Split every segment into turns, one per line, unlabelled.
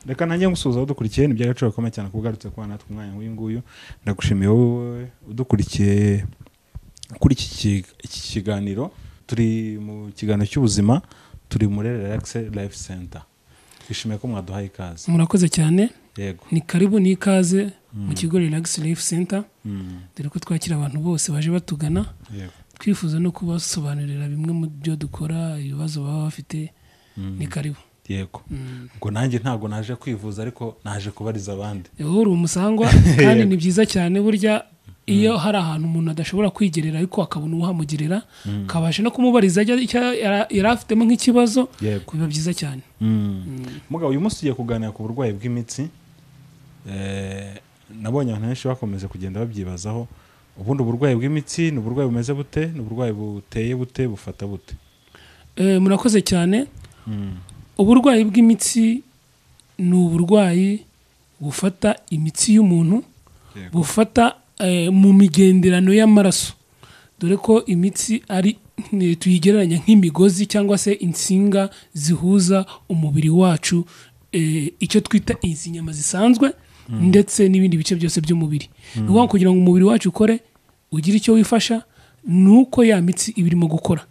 reka nanjye ngusuhuza udukurikiye ni iby'agaciro gakomeye cyane kuba ugarutse kubana natwe umwanya nk'uyu nguyu ndagushimiye wowe udukurikiye kuri iki ki- iki kiganiro turi mu kiganiro cy'ubuzima turi muri relaxe life center twishimiye ko mwaduhaye ikaze
murakoze cyane
yego
ni karibu ni ikaze mu kigo relax life center
Mm,
dore ko twakira abantu bose baje batugana
yego
twifuza no kubasobanurira bimwe mu byo dukora ibibazo baba bafite
Mm,
ni karibu
yego ngo nanjye ntabwo naje kwivuza ariko naje kubariza abandi
wowe uri umusangwa kandi ni byiza cyane burya iyo hari ahantu umuntu adashobora kwigerera ariko akabona uwuhamugirira akabasha no kumubariza ajya icyo yara- yari afitemo nk'ikibazo
yego
biba byiza cyane
mugabo uyu munsi tugiye kuganira ku burwayi bw'imitsi Eh, nabonye abantu benshi bakomeza kugenda babyibazaho ubundi uburwayi bw'imitsi ni uburwayi bumeze bute ni uburwayi buteye bute bufata bute
Eh, murakoze cyane
Mm,
uburwayi bw'imitsi ni uburwayi bufata imitsi y'umuntu
yego
bufata eh, mu migenderano y'amaraso dore ko imitsi ari ni- tuyigereranya nk'imigozi cyangwa se insinga zihuza umubiri wacu eh, icyo twita izi nyama zisanzwe ndetse n'ibindi bice byose by'umubiri ni ukuvuga ngo kugira ngo umubiri wacu ukore ugire icyo wifasha ni uko ya mitsi iba irimo gukora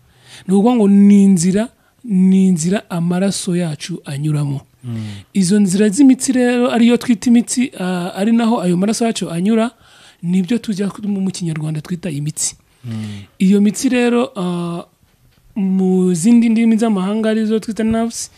ni ukuvuga ngo ni inzira ni inzira amaraso yacu anyuramo izo nzira z'imitsi rero ariyo twita imitsi ah, ari naho ayo maraso yacu anyura nibyo tujya mu kinyarwanda twita imitsi iyo mitsi rero ah, mu zindi ndimi z'amahanga arizo twita nerves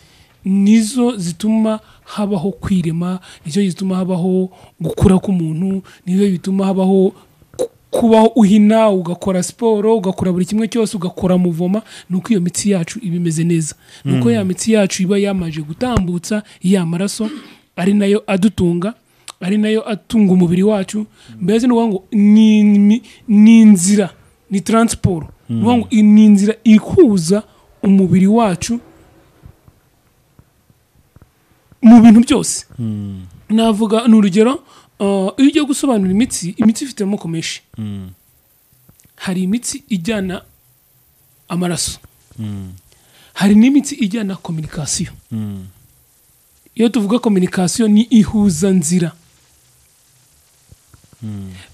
nizo zituma habaho kwirema nicyo gituma habaho gukura k'umuntu nizo bituma habaho ku- kubaho uhina ugakora siporo ugakora buri kimwe cyose ugakora muvoma ni uko iyo mitsi yacu iba imeze neza ni uko ya mitsi yacu iba yamaje gutambutsa ya maraso ari nayo adutunga ari nayo atunga umubiri wacu mbese ni ukuvuga ngo ni- ni- ni inzira ni taransiporo ni ukuvuga ngo i- ni inzira ihuza umubiri wacu mu bintu byose
Mm,
navuga ni urugero uh, iyo ugiye gusobanura imitsi imitsi ifite amoko menshi
mm,
hari imitsi ijyana amaraso
mm,
hari n'imitsi ijyana kominikasiyo
mm,
iyo tuvuga kominikasiyo ni ihuzanzira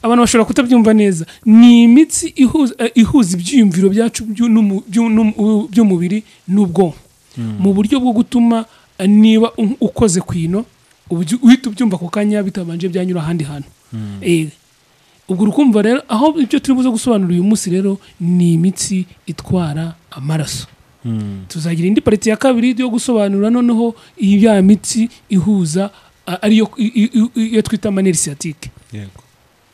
abantu bashobora kutabyumva neza ni imitsi ihuza, eh, ihuza ibyiyumviro byacu byu- n'umu- byu- n'umu- by'umubiri n'ubwonko mu buryo bwo gutuma eh, niba u- ukoze ku ino ubyu- uhita ubyumva ako kanya bitabanje byanyura ahandi hantu Eh, ubwo urukumva rero aho ibyo turi buze gusobanura uyu munsi rero ni imitsi itwara amaraso
mm,
tuzagira indi pariti ya kabiri yo gusobanura noneho ya mitsi ihuza a- ariyo i- i- i- iyo twita maneri siyatike
yego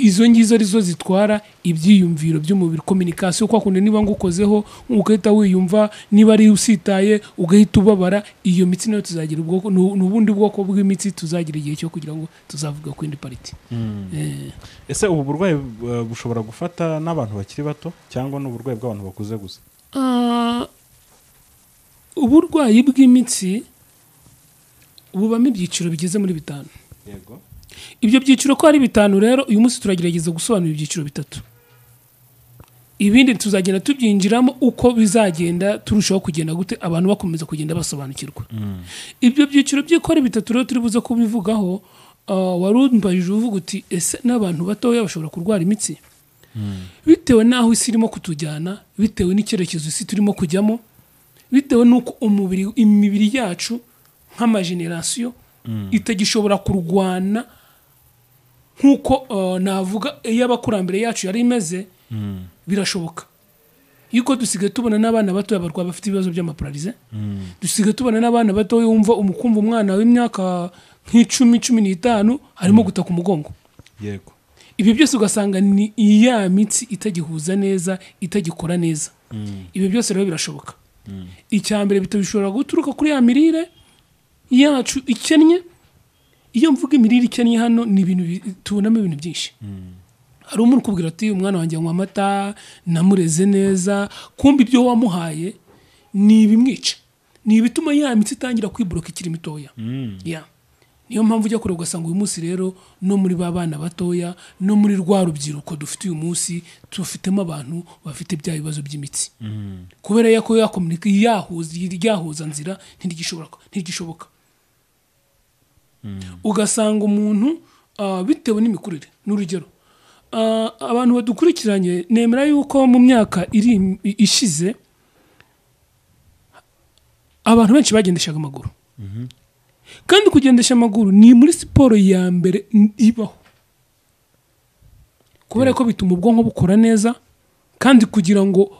izo ngizo arizo zitwara ibyiyumviro by'umubiri kominikasiyo kwa kundi niba ngukozeho ugahita wiyumva niba ari usitaye ugahita ubabara iyo mitsi nayo tuzagira ubwoko ni ni ubundi bwoko bw'imitsi tuzagira igihe cyo kugira ngo tuzavuga ku yindi pariti
Mm.
Eh,
ese ubu burwayi eh, bushobora gufata n'abantu bakiri bato cyangwa ni uburwayi bw'abantu bakuze gusa
ah, uburwayi bw'imitsi bubamo ibyiciro bigeze muri bitanu
yego
ibyo byiciro ko ari bitanu rero uyu munsi turagerageza gusobanura ibyiciro bitatu ibindi tuzagenda tubyinjiramo uko bizagenda turushaho kugenda gute abantu bakomeza kugenda basobanukirwa ibyo byiciro by'ikora bitatu rero turi buze kubivugaho ah, wari umbajije uvuga uti ese n'abantu batoya bashobora kurwara imitsi bitewe n'aho isi irimo kutujyana bitewe n'icyerekezo isi turimo kujyamo bitewe n'uko umubiri imibiri yacu nk'amajenerasiyo itagishobora kurwana nk'uko eh, navuga iyo abakurambere yacu yari imeze birashoboka yuko dusigaye tubona n'abana batoya barwaye bafite ibibazo by'amapararize dusigaye tubona n'abana batoya wumva umukumva umwana w'imyaka nk'icumi cumi n'itanu harimo gutaka umugongo
yego
ibyo byose ugasanga ni iya mitsi itagihuza neza itagikora neza ibyo byose rero birashoboka icya mbere bita- bishobora guturuka kuri ya mirire yacu ikennye iyo mvuga imirire ikennye hano ni ibintu bi- tubonamo ibintu byinshi hari umuntu ukubwira ati umwana wanjye anywa amata namureze neza kumbi ibyo wamuhaye ni ibimwica ni ibituma ya mitsi itangira kwiboroka ikiri mitoya ya niyo mpamvu ujya kure ugasanga uyu munsi rero no muri ba bana batoya no muri rwa rubyiruko dufite uyu munsi tufitemo abantu bafite bya bibazo by'imitsi kubera yuko yakomunika yahuza iryahuza nzira ntirigishobora ntigishoboka ugasanga umuntu ah, bitewe n'imikurire ni urugero Ah, abantu badukurikiranye nemera yuko mu myaka iri ishize abantu benshi bagendeshaga amaguru kandi kugendesha amaguru ni muri siporo ya mbere n- ibaho kubera ko bituma ubwonko bukora neza kandi kugira ngo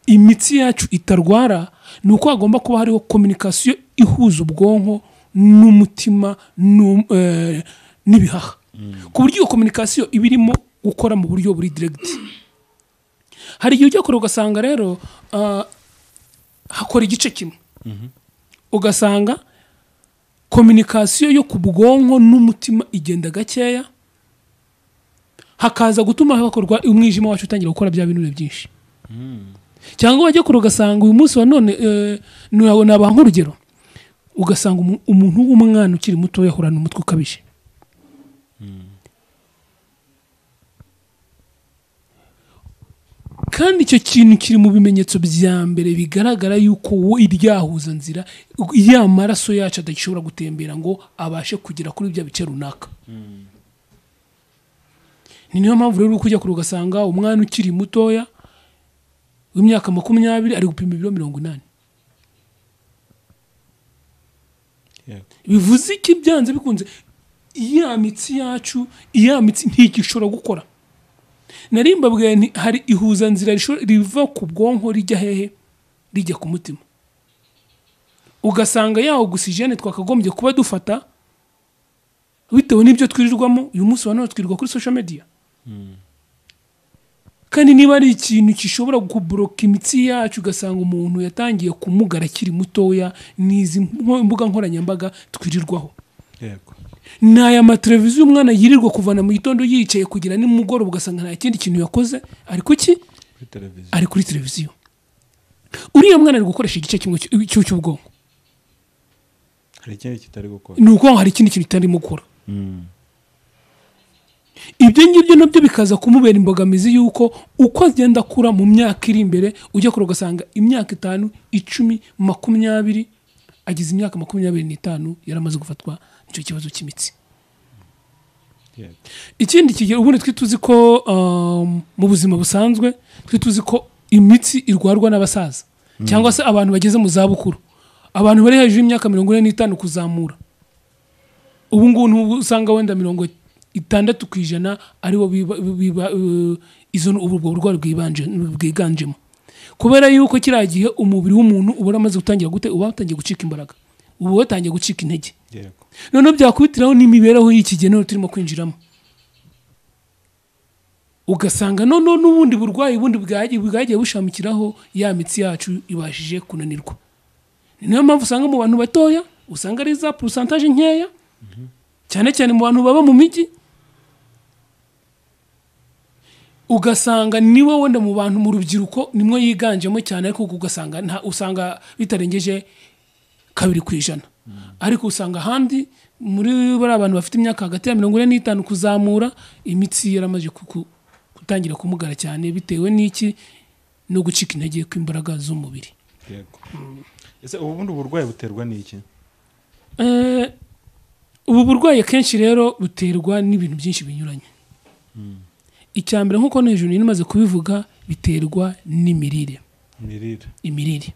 imitsi yacu itarwara ni uko hagomba kuba hariho kominikasiyo ihuza ubwonko n'umutima n'um- eh, n'ibihaha ku buryo iyo kominikasiyo iba irimo gukora mu buryo buri diregiti hari igihe ujya kure ugasanga rero ah, hakora igice kimwe ugasanga kominikasiyo yo ku bwonko n'umutima igenda gakeya hakaza gutuma hakorwa umwijima wacu utangira gukora bya binure byinshi cyangwa wajya kure ugasanga uyu munsi wa none eh, nawe nabaha nk'urugero ugasanga umu- umuntu w'umwana ukiri muto yahorana umutwe ukabije kandi icyo kintu kiri mu bimenyetso bya mbere bigaragara yuko wo iryahuza nzira ya maraso yacu adashobora gutembera ngo abashe kugera kuri bya bice runaka ni niyo mpamvu rero uri kujya kure ugasanga umwana ukiri mutoya w'imyaka makumyabiri ari gupima ibiro mirongo inani
Yego.
bivuze iki byanze bikunze ya mitsi yacu ya mitsi ntigishobora gukora nari mbabwiye nti hari ihuzanzira rishobora- riva ku bwonko rijya hehe rijya ku mutima ugasanga ya ogisijene twakagombye kuba dufata bitewe n'ibyo twirirwamo uyu munsi wa none twirirwa kuri social media kandi niba ari ikintu gishobora kuboroka imitsi yacu ugasanga umuntu yatangiye kumugara akiri mutoya n'izi mpo- mbuga nkoranyambaga twirirwaho
yego
ni aya mateleviziyo umwana yirirwa kuvana mu gitondo yicaye kugira nimugoroba ugasanga nta kindi kintu yakoze ari kuki
kuri televiziyo
ari kuri televiziyo uriya mwana ari gukoresha igice kimwe cy'u- cy'u- cy'ubwonko
hari ikindi kitari gukora
ni uko hari ikindi kintu itarimo gukora
Mm.
ibyo ngibyo nabyo bikaza kumubera imbogamizi y'uko uko agenda akura mu myaka iri imbere ujya kure ugasanga imyaka itanu icumi makumyabiri ageze imyaka makumyabiri n'itanu yaramaze gufatwa n'icyo kibazo cy'imitsi
Yego.
ikindi kigero ubundi twe tuzi ko um, mu buzima busanzwe twe tuzi ko imitsi irwarwa n'abasaza cyangwa se abantu bageze mu zabukuru abantu bari hejuru y'imyaka mirongo ine n'itanu kuzamura ubu ngubu nubwo usanga wenda mirongo itandatu ku ijana aribo biba- biba- eh, izo ni ubwo burwayi bwibanje- bwiganjemo kubera yuko kiriya gihe umubiri w'umuntu uba uramaze gutangira gute uba watangiye gucika imbaraga uba watangiye gucika intege
yego
noneho byakubitiraho n'imibereho y'iki gihe none turimo kwinjiramo ugasanga noneho n'ubundi burwayi bundi bwagiye bwagiye bushamikiraho ya mitsi yacu ibashije kunanirwa ni nayo mpamvu usanga mu bantu batoya usanga ari za porosantaje nkeya cyane cyane mu bantu baba mu mijyi ugasanga niwe wenda mu bantu mu rubyiruko nimwe yiganjemo cyane ariko ugasanga nta- usanga bitarengeje kabiri ku ijana ariko usanga ahandi muri bariya bantu bafite imyaka hagati ya mirongo ine n'itanu kuzamura imitsi yaramaze ku- ku- gutangira kumugara cyane bitewe n'iki no gucika intege kw'imbaraga z'umubiri
yego ese ubundi uburwayi buterwa n'iki
Eh, ubu burwayi akenshi rero buterwa n'ibintu byinshi binyuranye icya mbere nk'uko no hejuru nari maze kubivuga biterwa n'imirire
imirire
imirire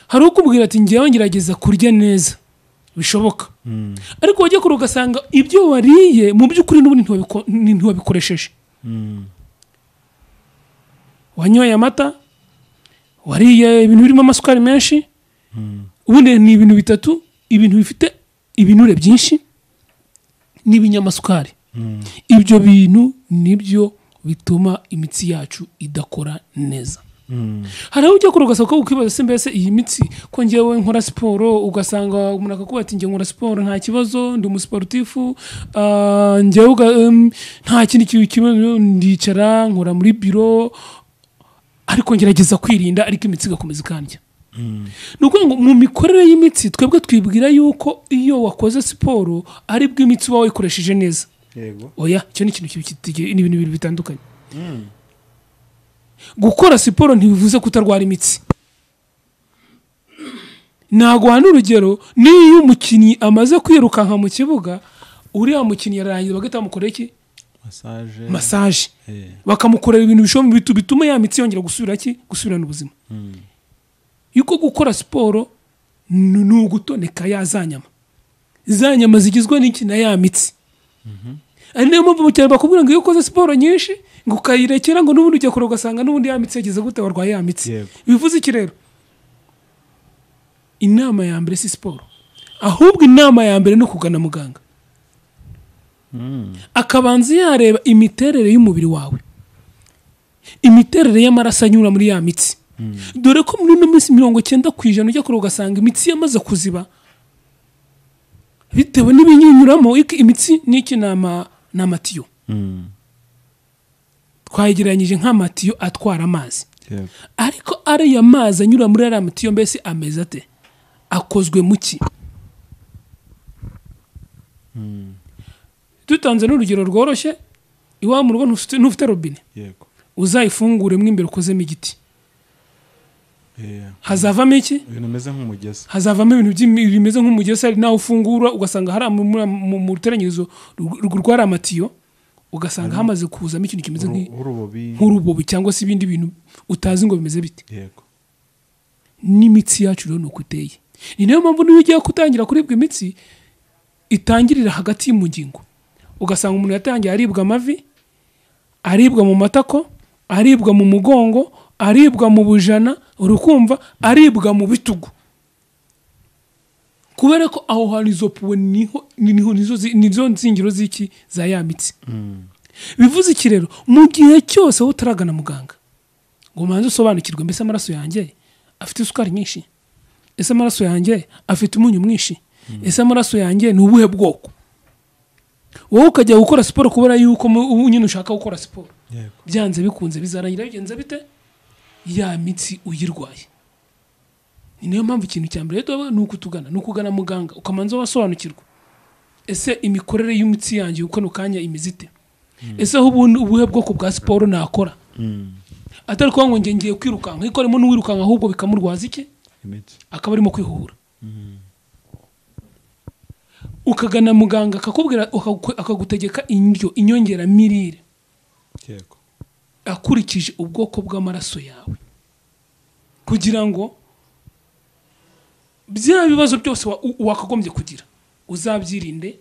hari ukubwira ati ngewe ngerageza kurya neza bishoboka ariko wajya kure ugasanga ibyo wariye mu by'ukuri n'ubundi ntiwabiko- ntiwabikoresheje wanyoye amata wariye ibintu birimo amasukari menshi ubundi ni ibintu bitatu ibintu bifite ibinure byinshi n'ibinyamasukari ibyo bintu nibyo bituma imitsi yacu idakora neza hari aho ujya kure ugasanga ko ukibaza se mbese iyi mitsi ko ngewe nkora siporo ugasanga umuntu akakuba ati njye nkora siporo nta kibazo ndi umusiporutifu ah, njyewe uga- em, nta kindi kintu kibazo ndicara nkora muri biro ariko ngerageza kwirinda ariko imitsi igakomeza ikandya ni ukuvuga ngo mu mikorere y'imitsi twebwe twibwira yuko iyo wakoze siporo ari bwo imitsi uba wayikoresheje neza
yego
oya icyo ni ikintu kibi- kitige- ni ibintu bibiri bitandukanye gukora siporo ntibivuze kutarwara imitsi naguha n'urugero n'iyo umukinnyi amaze kwirukanka mu kibuga uriya mukinnyi ararangiza bagahita bamukorera iki
masaje
masaje
Eh,
bakamukorera ibintu bishobora bitu- bituma ya mitsi yongera gusubira ki gusubirana ubuzima
mm.
yuko gukora siporo ni ni ugutoneka ya za nyama za nyama zigizwe n'iki na ya mitsi ari nayo mpamvu mu cyaro bakubwira ngo iyo ukoze siporo nyinshi ngo ukayirekera ngo n'ubundi ujya kure ugasanga n'ubundi ya mitsi yageze gute warwaye ya mitsi
Yego.
bivuze iki rero inama ya mbere si siporo ahubwo inama ya mbere ni ukugana muganga
Mm.
akabanza yareba imiterere y'umubiri wawe imiterere y'amaraso anyura muri ya mitsi dore ko muri ino minsi mirongo icyenda ku ijana ujya kure ugasanga imitsi yamaze kuziba bitewe n'ibiyinyuramo iki- imitsi n'iki ni ama- ni amatiyo
Mm.
twayegeranyije nk'amatiyo atwara amazi
Yego.
ariko ariya mazi anyura muri ariya matiyo mbese ameze ate akozwe mu ki
Mm.
dutanze n'urugero rworoshye iwawe mu rugo ntufite- ntufite robine
Yego.
uzayifunguremo imbere ukozemo igiti
Eh,
hazavamo iki
ibintu bimeze nk'umugezi
hazavamo ibintu by'imi- bimeze nk'umugesi hari nawe ufungura ugasanga hari mu- mu- mu- mu ruteranyirizo rw- rw- rwari amatiyo ugasanga hamaze kuzamo ikintu kimeze
Uru-
nk'i-
urubobi
nk'urubobi cyangwa se ibindi bintu utazi ngo bimeze bite
yego
n'imitsi yacu rero ni uko iteye ni nayo mpamvu niyo ugiye gutangira kuribwa imitsi itangirira hagati mu ngingo ugasanga umuntu yatangiye aribwa amavi aribwa mu matako aribwa mu mugongo aribwa mu bujana urukumva aribwa mu bitugu kubera ko aho hantu izo puwe niho niho nizo zi- nizo nzingiro z'iki za ya mitsi
Mm.
bivuze iki rero mu gihe cyose wowe utaragana muganga ngo umanze usobanukirwe mbese amaraso yanjye afite isukari nyinshi ese amaraso yanjye afite umunyu mwinshi ese amaraso yanjye ni ubuhe bwoko wowe ukajya gukora siporo kubera yuko mu- ubu nyine ushaka gukora siporo
yego
byanze bikunze bizarangira bigenze bite ya mitsi uyirwaye ni nayo mpamvu ikintu cya mbere rero ni ukutugana ni ukugana muganga ukamanza wasobanukirwa ese imikorere y'imitsi yanjye uko ni kanya imeze ite ese aho ubundi ubuhe bwoko bwa siporo nakora
Mm.
atari kuba ngo ngiye kwirukanka ariko harimo n'uwirukanka ahubwo bikamurwaza iki
imitsi
akaba arimo kwihuhura
Mm.
ukagana muganga akakubwira akagu- akagutegeka indyo inyongeramirire
yego
akurikije ubwoko bw'amaraso yawe kugira ngo bya bibazo byose wa- u- wakagombye kugira uzabyirinde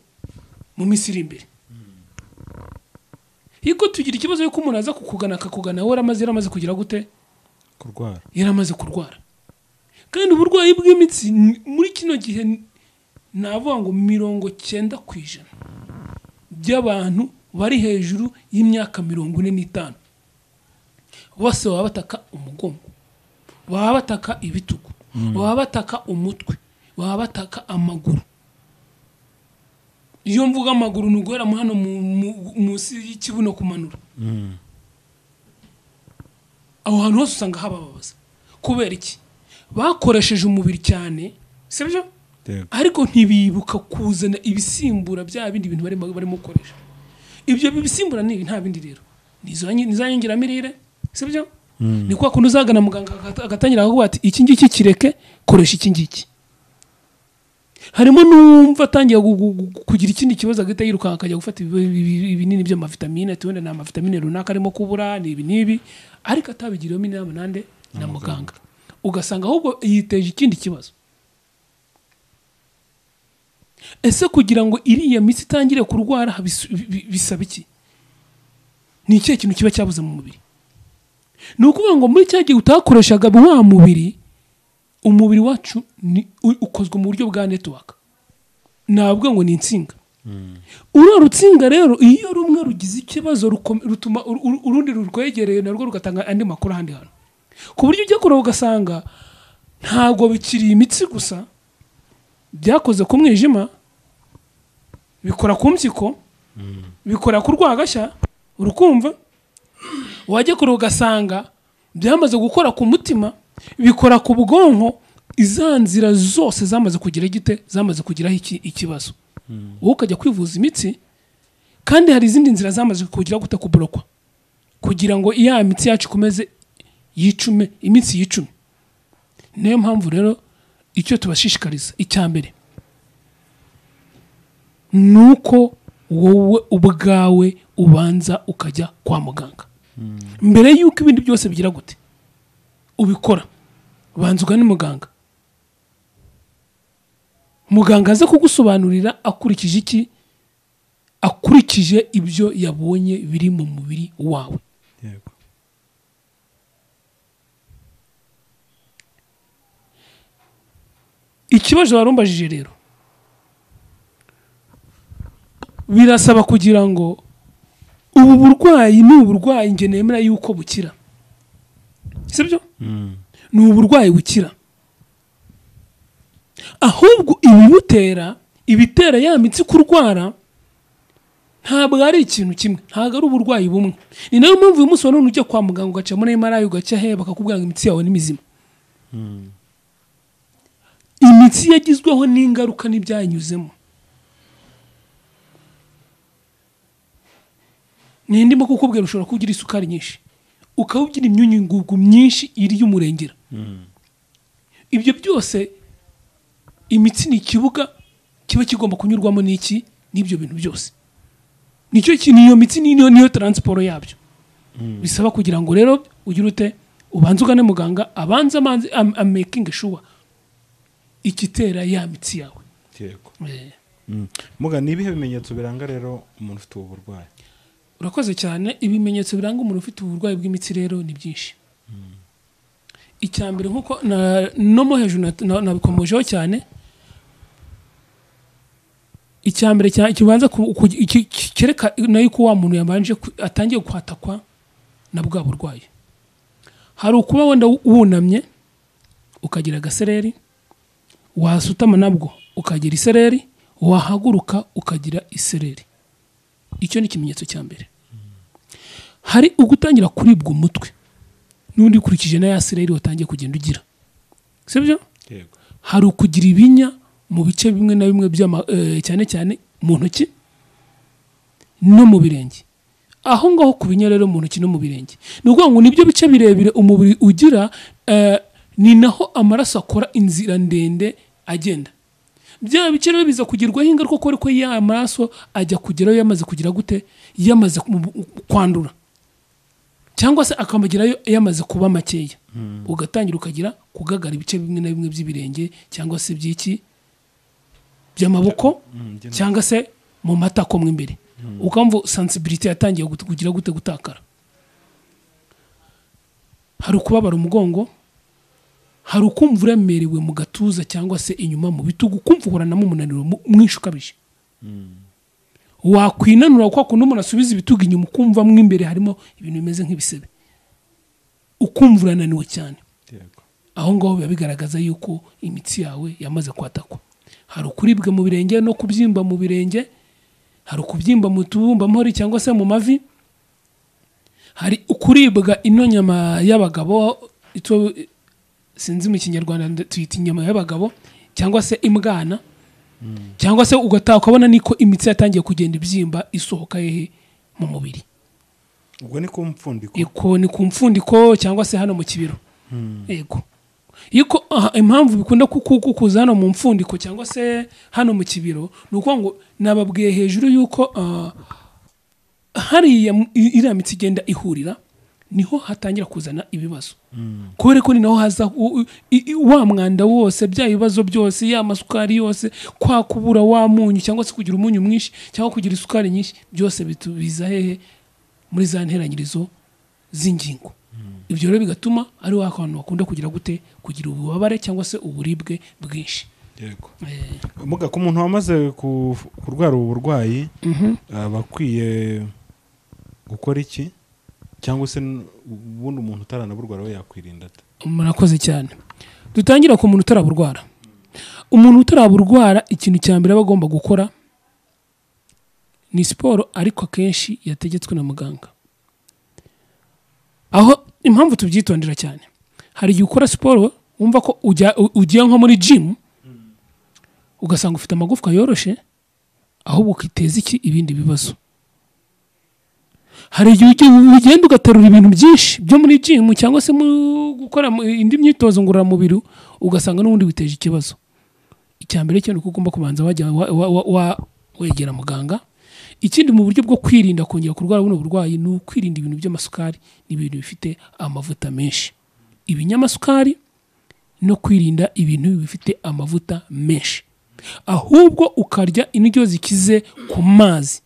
mu minsi iri imbere yuko tugira ikibazo yuko umuntu aza kukugana akakugana wowe yaramaze yaramaze kugira gute
kurwara
yaramaze kurwara kandi uburwayi bw'imitsi ni- muri kino gihe ni- navuga ngo mirongo cyenda ku ijana by'abantu bari hejuru y'imyaka mirongo ine n'itanu bose baba bataka umugongo baba bataka ibitugu baba bataka umutwe baba bataka amaguru iyo mvuga amaguru ni uguhera mu hano mu- mu- munsi y'ikibuno kumanura
Mm.
aho hantu hose usanga habababaza kubera iki bakoresheje umubiri cyane sibyo
yego
ariko ntibibuka kuzana ibisimbura bya bindi bintu barimo barimo gukoresha ibyo bisimbura ni ibi, nta bindi rero ni izo nyi- ni za nyongeramirire sibyo
Mm.
ni kwa kuntu uzagana muganga agata- agatangira akavuga ati iki ngiki kireke koresha iki ngiki harimo n'uwumva atangiye gu- gu- gu- kugira ikindi kibazo agahita yirukanka akajya gufata ibi- ibi- ibinini by'amavitamine ati wenda ni amavitamine runaka arimo kubura ni ibi n'ibi ariko atabigiriwemo inama nande na muganga ugasanga ahubwo yiteje ikindi kibazo ese kugira ngo iriya mitsi itangire kurwara bisu- bi- bi- bisaba iki ni ikihe kintu kiba cyabuze mu mubiri ni ukuvuga ngo muri cya gihe utakoreshaga wa mubiri umubiri wacu ni u- ukozwe mu buryo bwa netiwaka navuga ngo ni insinga uriya rutsinga rero iyo rumwe rugize ikibazo rukom- rutuma uru- uru- urundi rurwegereye narwo rugatanga andi makuru ahandi hantu ku buryo ujya kureba ugasanga ntabwo bikiri imitsi gusa byakoze ku mwijima bikora ku mpyiko bikora ku rwagashya urukumva wajya kure ugasanga byamaze gukora ku mutima bikora ku bwonko iza nzira zose zamaze kugira gite zamaze kugiraho iki- ikibazo wowe ukajya kwivuza imitsi kandi hari izindi nzira zamaze kugira gute kuburokwa kugira ngo iya mitsi yacu ikomeze yicume iminsi yicume niyo mpamvu rero icyo tubashishikariza icya mbere ni uko wowe ubwawe ubanza ukajya kwa muganga mbere y'uko ibindi byose bigira gute ubikora banza ugane muganga muganga aze kugusobanurira akurikije iki akurikije ibyo yabonye biri mu mubiri wawe
yego
ikibazo warumbajije rero birasaba kugira ngo ubu burwayi ni uburwayi njye nemera yuko bukira sibyo
Mm.
ni uburwayi bukira ahubwo ibimutera ibitera ya mitsi kurwara ntabwo ari ikintu kimwe ntabwo ari uburwayi bumwe ni nayo mpamvu uyu munsi wa none ujya kwa muganga ugaca muri emarayi ugaca he bakakubwira ngo imitsi yawe ni mizima
Mm.
imitsi yagizweho n'ingaruka n'ibyayinyuzemo ni ndimo kukubwira ushobora kuba ugira isukari nyinshi ukaba ugira imyunyungugu myinshi irya umurengera
Mm.
ibyo byose imitsi ni ikibuga kiba kigomba kunyurwamo n'iki n'ibyo bintu byose nicyo kintu iyo mitsi niyo niyo taransiporo yabyo
Mm.
bisaba kugira ngo rero ugire ute ubanze ugane muganga abanze amanze amakingi shuwa igitera ya mitsi yawe
yego
Eh,
Mm. muga ni ibihe bimenyetso biranga rero umuntu ufite ubu burwayi
urakoze cyane ibimenyetso biranga umuntu ufite uburwayi bw'imitsi rero ni byinshi icya mbere nk'uko na- no mo hejuru na- na- nabikomojeho cyane icya mbere cya- kibanza ku- ku- iki- ki- kereka yuko wa muntu yabanje ku- atangiye kwatakwa na bwa burwayi hari ukuba wenda wunamye ukagira agasereri wasutama nabwo ukagira isereri wahaguruka ukagira isereri icyo ni ikimenyetso cya mbere hari ugutangira kuribwa umutwe n'undi ukurikije na ya sereri watangiye kugenda ugira sibyo
yego
hari ukugira ibinya mu bice bimwe na bimwe by'ama eh, cyane cyane mu ntoki no mu birenge aho ngaho ku binya rero mu ntoki no mu birenge ni ukuvuga ngo nibyo bice birebire umubiri ugira eh, ni naho amaraso akora inzira ndende agenda bya bice rero biza kugerwaho ingaruka kuko ariko ya maraso ajya kugerayo yamaze kugira gute yamaze kumu- kwandura cyangwa se akamugerayo yamaze kuba makeya ugatangira ukagira kugagara ibice bimwe na bimwe by'ibirenge cyangwa se by'iki by'amaboko
Mm, njye
cyangwa se mu matako mo imbere ukamva sensibility yatangiye gut- kugira gute gutakara hari ukubabara umugongo hari ukumva uremerewe mu gatuza cyangwa se inyuma mu bitugu ukumva uhoranamo umunaniro mu- mwinshi ukabije wakwinanura kwa kundi umuntu asubiza ibitugu inyuma ukumva mo imbere harimo ibintu bimeze nk'ibisebe ukumva urananiwe cyane
yego
aho ngaho biba bigaragaza yuko imitsi yawe yamaze kwatakwa hari ukuribwa mu birenge no kubyimba mu birenge hari ukubyimba mu tubumbamori cyangwa se mu mavi hari ukuribwa ino nyama y'abagabo ito sinzi mu kinyarwanda nde- tuyita inyama y'abagabo cyangwa se imbwana cyangwa se ugataha ukabona niko imitsi yatangiye kugenda ibyimba isohoka hehe mu mubiri
ubwo ni ku mpfundiko
iko ni ku mfundiko cyangwa se hano mu kibero yego yuko aha, impamvu bikunda ku- ku- kukuza hano mu mfundiko cyangwa se hano mu kibero ni ukuvuga ngo nababwiye hejuru yuko ah, hariya mu- i- iriya mitsi igenda ihurira niho hatangira kuzana ibibazo kubera ko ni naho haza u- u- i- i- wa mwanda wose bya bibazo byose ya masukari yose kwa kubura wa munyu cyangwa se kugira umunyu mwinshi cyangwa kugira isukari nyinshi byose bitu- biza hehe muri za nteranyirizo z'ingingo ibyo rero bigatuma ari wa kantu bakunda kugira gute kugira ububabare cyangwa se uburibwe bwinshi
yego
Eh,
muga ku muntu wamaze ku- kurwara ubu burwayi
mhm.
aba akwiye gukora iki cyangwa se n- ubundi umuntu utaranaburwara we yakwirinda ate
murakoze cyane dutangira ku muntu utaraburwara umuntu utaraburwara ikintu cya mbere aba agomba gukora ni siporo ariko akenshi yategetswe na muganga aho impamvu tubyitondera cyane hari igihe ukora siporo wumva ko ujya- u- ugiye nko muri jimu ugasanga ufite amagufwa yoroshe ahubwo ukiteza iki ibindi bibazo hari igihe ujya- ugenda ugaterura ibintu byinshi byo muri jimu cyangwa se mu gukora mu- indi myitozo ngororamubiri ugasanga n'ubundi witeje ikibazo icya mbere cyo ni uko ugomba kubanza wajya wa- wa- wa- wa- wegera muganga ikindi mu buryo bwo kwirinda kongera kurwara buno burwayi ni ukwirinda ibintu by'amasukari n'ibintu bifite amavuta menshi ibinyamasukari no kwirinda ibintu bifite amavuta menshi ahubwo ukarya indyo zikize ku mazi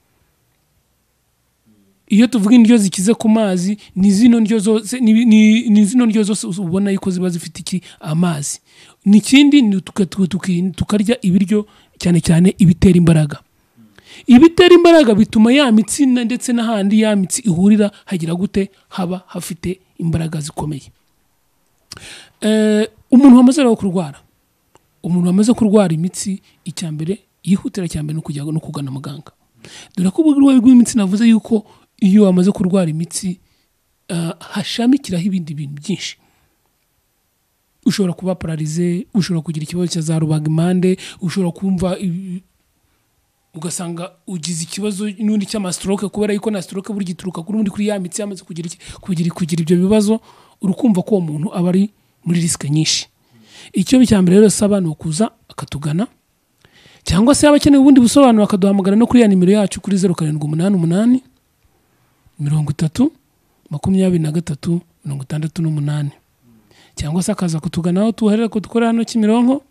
iyo tuvuga indyo zikize ku mazi ni zino ndyo zose ni- ni ni zino ndyo zose ubona yuko ziba zifite iki amazi n'ikindi ni tuka- tuka- tuki- tukarya ibiryo cyane cyane ibitera imbaraga ibitera imbaraga bituma ya mitsi na- ndetse n'ahandi ya mitsi ihurira hagira gute haba hafite imbaraga zikomeye Eh, umuntu wamaze rero kurwara umuntu wamaze kurwara imitsi icya mbere yihutira cya mbere ni ukujya no kugana muganga dore ko uburwayi bw'imitsi navuze yuko iyo wamaze kurwara imitsi ah, hashamikiraho ibindi bintu byinshi ushobora kuba pararize ushobora kugira ikibazo cya za rubagimpande ushobora kumva i- ugasanga ugize ikibazo n'undi cy'amastroke kubera yuko na stroke burya ituruka kuri undi kuri ya mitsi yamaze kugira, iki- kugira, kugira ibyo bibazo urukumva ko uwo muntu aba ari muri risike nyinshi icyo cya mbere rero saba ni ukuza akatugana cyangwa se yaba akeneye ubundi busobanuro akaduhamagara no kuri ya nimero yacu kuri zeru karindwi umunani umunani mirongo itatu makumyabiri na gatatu mirongo itandatu n'umunani cyangwa se akaza kutugana aho tuharera dukorera hano Kimironko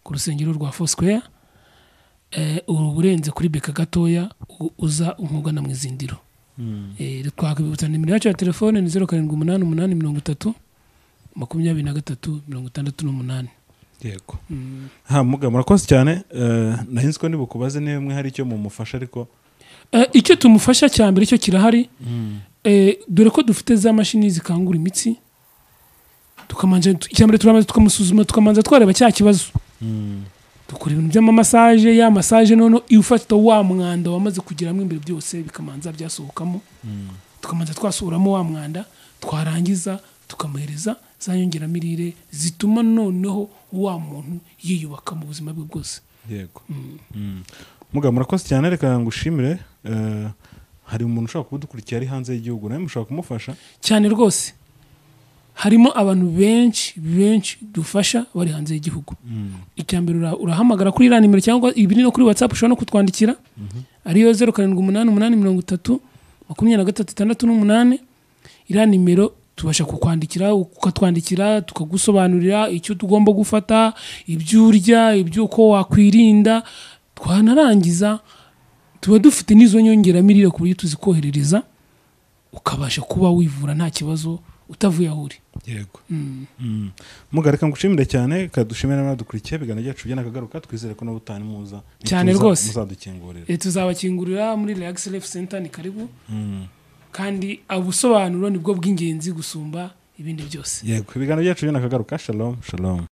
ku rusengero rwa Foursquare eh, ubu urenze kuri beka gatoya u- uza umugana mu izindiro Eh, twakwibutsa nimero yacu ya telefone ni zeru karindwi umunani umunani mirongo itatu makumyabiri na gatatu mirongo itandatu n'umunani
yego ha muga murakoze cyane eh, nahinze ko nibukubaze niba mwe hari icyo mumufasha ariko
Eh, icyo tumufasha cya mbere cyo kirahari Eh, dore ko dufite za mashini zikangura imitsi tukamanje icya mbere turabanza tukamusuzuma tukamanza twareba cya kibazo dukora ibintu by'amamasaje ya masaje noneho iyo ufata wa mwanda wamaze kugeramo imbere byose bikamanza byasohokamo tukamanza twasohoramo wa mwanda twarangiza tukamuhereza za nyongeramirire zituma noneho wa muntu yiyubaka mu buzima bwe bwose
yego Mm. muga murakoze cyane reka ngushimire eh, hari umuntu ushobora kuba udukurikira ari hanze y'igihugu nawe mushobora kumufasha
cyane rwose harimo abantu benshi benshi dufasha bari hanze y'igihugu icya mbere ura- urahamagara kuri iriya nimero cyangwa ibiri no kuri watsapu ushobora no kutwandikira ariyo zeru karindwi umunani umunani mirongo itatu makumyabiri na gatatu itandatu n'umunani iriya nimero tubasha kukwandikira ukatwandikira tukagusobanurira icyo tugomba gufata ibyo urya iby'uko wakwirinda twanarangiza tuba dufite n'izo nyongeramirire ku buryo tuzikoherereza ukabasha kuba wivura nta kibazo utavuye aho uri
yego Mm. muga reka ngushimire cyane reka dushimire n'abadukurikiye ibiganiro byacu byanakagaruka twizere ko n'ubutani muza
Cyane
nituza
rwose.
muzadukingurira
Eh, tuzabakingurira muri relax life center ni karibu
Mm.
kandi ubusobanuro nibwo bw'ingenzi gusumba ibindi byose
yego ibiganiro byacu byanakagaruka shalom shalom